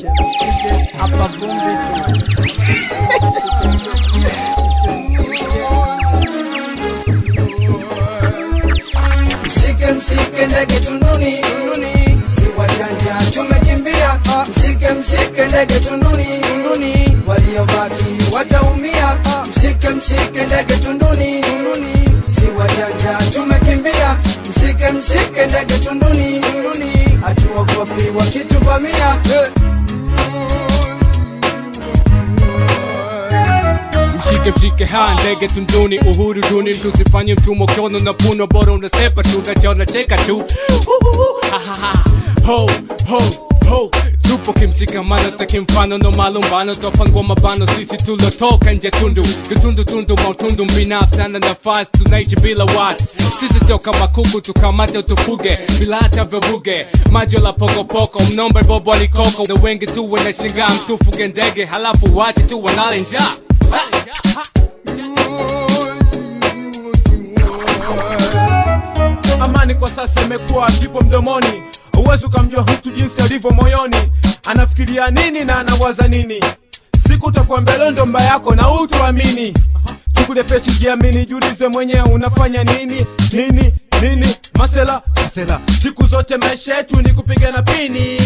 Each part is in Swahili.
mshike mshike hapa vumbi tu mshike mshike ndege tunduni tunduni si wajanja tumekimbia mshike mshike ndege tunduni tunduni waliobaki wataumia mshike mshike ndege tunduni tunduni si wajanja tumekimbia mshike mshike ndege tunduni tunduni hatuogopi wakituvamia mshike mshike ha ndege tunduni uhuru duni tusifanye mtumwa kiono na puno bora unasepa tu nachaona cheka tu Uhuhu, ha, ha, ha. ho ho ho tupo kimshikamano takimfano no malumbano twapangwa mabano sisi tulotoka nje tundu kitundu tundu mautundu mbinafsi ana nafasi tunaishi bila wasi sisi sio kama kuku tukamate utufuge bila hata vuvuge majo la pokopoko mnombe bobo alikoko na wengi tu wanashingaa mtufuge ndege halafu wache tu wanale njaa Ha, ha. amani kwa sasa imekuwa kipo mdomoni huwezi ukamjua mtu jinsi alivyo moyoni anafikiria nini na anawaza nini siku utakuwa mbele ndo mba yako na utuamini chukule freshi jiamini jiulize mwenyewe unafanya nini nini nini masela masela siku zote maisha yetu ni kupigana pini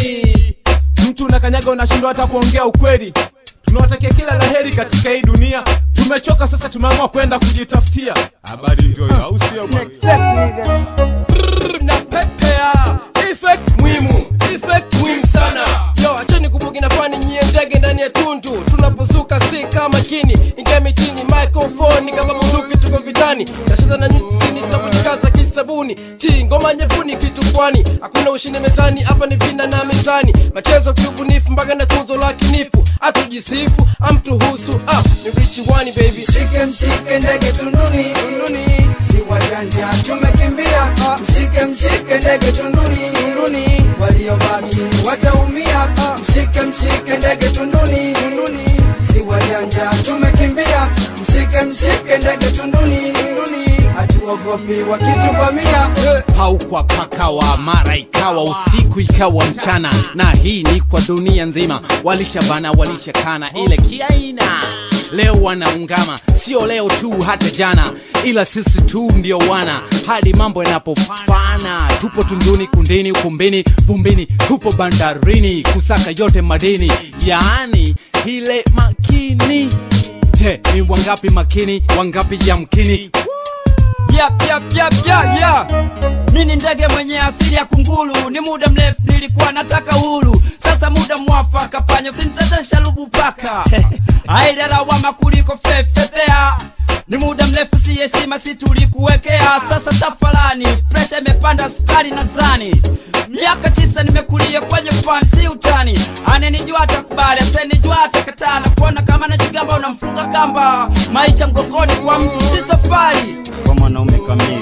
mtu unakanyaga unashindwa hata kuongea ukweli tunawatakia kila laheri katika hii dunia tumechoka sasa tumeamua kwenda kujitafutia habari ndio hiyo, au sio bwana? Snake fake niggas na pepea effect muhimu effect muhimu sana yo acheni kubugi na fani nyie ndege ndani ya tundu tunapozuka si kama kini ingia mitini microphone kama bunduki tuko vitani tashiza na nyusini tunapojikaza kisabuni chi ngoma nyevuni kitu kwani hakuna ushindi mezani hapa ni vina na mezani machezo kiubunifu mpaka na tunzo la kinifu atujisifu amtuhusu ah ni richi wani baby mshike mshike ndege tunduni tunduni si wajanja tumekimbia mshike mshike ndege tunduni tunduni waliobaki wataumia mshike mshike ndege tunduni tunduni si wajanja tumekimbia mshike mshike ndege tunduni tunduni hatuogopi wakituvamia paukwa pakawa mara ikawa usiku ikawa mchana na hii ni kwa dunia nzima walishabana walishakana ile kiaina leo wanaungama sio leo tu hata jana ila sisi tu ndio wana hadi mambo yanapofana tupo tunduni kundini ukumbini vumbini tupo bandarini kusaka yote madini yaani ile makini je ni wangapi makini wangapi yamkini Yap, yap, yap, yeah, yeah. Mi ni ndege mwenye asili ya kunguru, ni muda mrefu nilikuwa nataka huru, sasa muda mwafaka, panya usinitetesha lubu paka aida lawama kuliko fefetea ni muda mrefu si heshima si tulikuwekea, sasa tafalani, presha imepanda sukari nadhani miaka tisa nimekulia kwenye fani, si utani. Anenijua atakubali, asenijua atakatana, kuona kama najigamba unamfunga kamba, maisha mgongoni kwa mtu si safari kwa mwanaume kamili.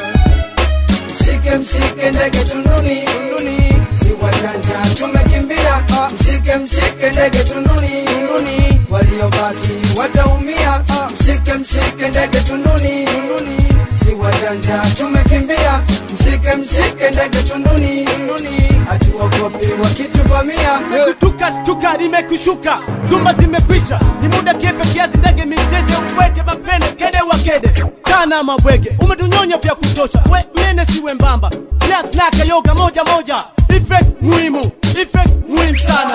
mshike mshike ndege tunduni tunduni si wajanja tumekimbia mshike mshike ndege tunduni tunduni waliobaki wataumia mshike mshike ndege tunduni tunduni si wajanja tumekimbia mshike mshike ndege tunduni tunduni hatuogopi wakituvamia kutuka shtuka limekushuka dhuma zimekwisha ni muda kiepe kiazi ndege miteze ukwete mapene kede wa kede kana mabwege umetunyonya vya kutosha we mene siwe mbamba nasnaka yoga moja moja effect muhimu effect muhimu sana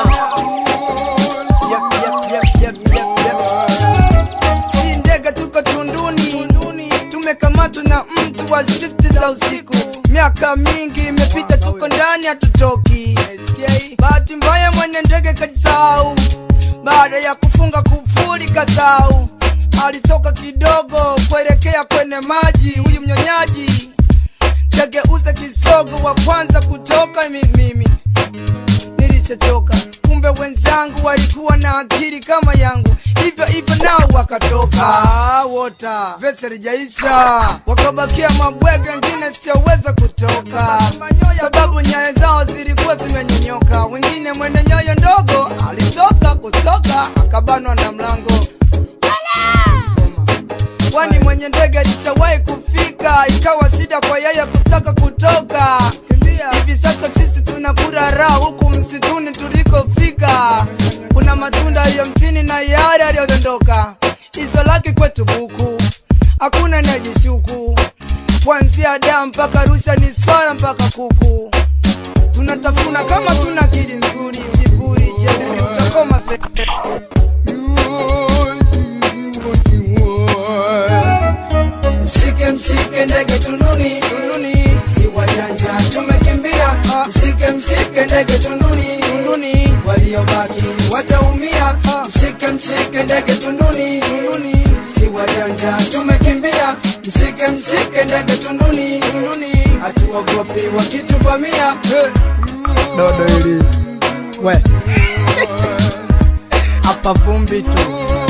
Yep, yep, yep, yep, yep, yep. si ndege tuko tunduni tumekamatwa na mtu wa shifti za usiku miaka mingi imepita tuko ndani hatutoki bahati mbaya mwenye ndege kajisahau baada ya kufunga kufuli kasau alitoka kidogo kuelekea kwenye maji huyu mnyonyaji kageuza kisogo wa kwanza kutoka mi- mimi nilishachoka kumbe wenzangu walikuwa na akili kama yangu hivyo hivyo nao wakatoka wota vese lijaisha wakabakia mabwege wengine sioweza kutoka sababu nyayo zao zilikuwa zimenyonyoka wengine mwende nyoyo ndogo alitoka kutoka akabanwa na mlango kwani mwenye ndege alishawahi kufika ikawa shida kwa yeye kutaka kutoka hivi sasa sisi tunakura raha huku msituni tulikofika mtaa kuna matunda yaliyo mtini na yale yaliyodondoka hizo laki kwetu buku hakuna najishuku kuanzia daa mpaka rusha ni swala mpaka kuku tunatafuna kama tuna akili nzuri viburi jeli utakoma fe mshike mshike ndege tunduni tunduni si wajanja tumekimbia mshike mshike ndege tunduni tunduni waliobaki wataumia mshike mshike ndege tunduni tunduni si wajanja tumekimbia mshike mshike ndege tunduni tunduni hatuogopi wakituvamia dodo hili we hapa vumbi tu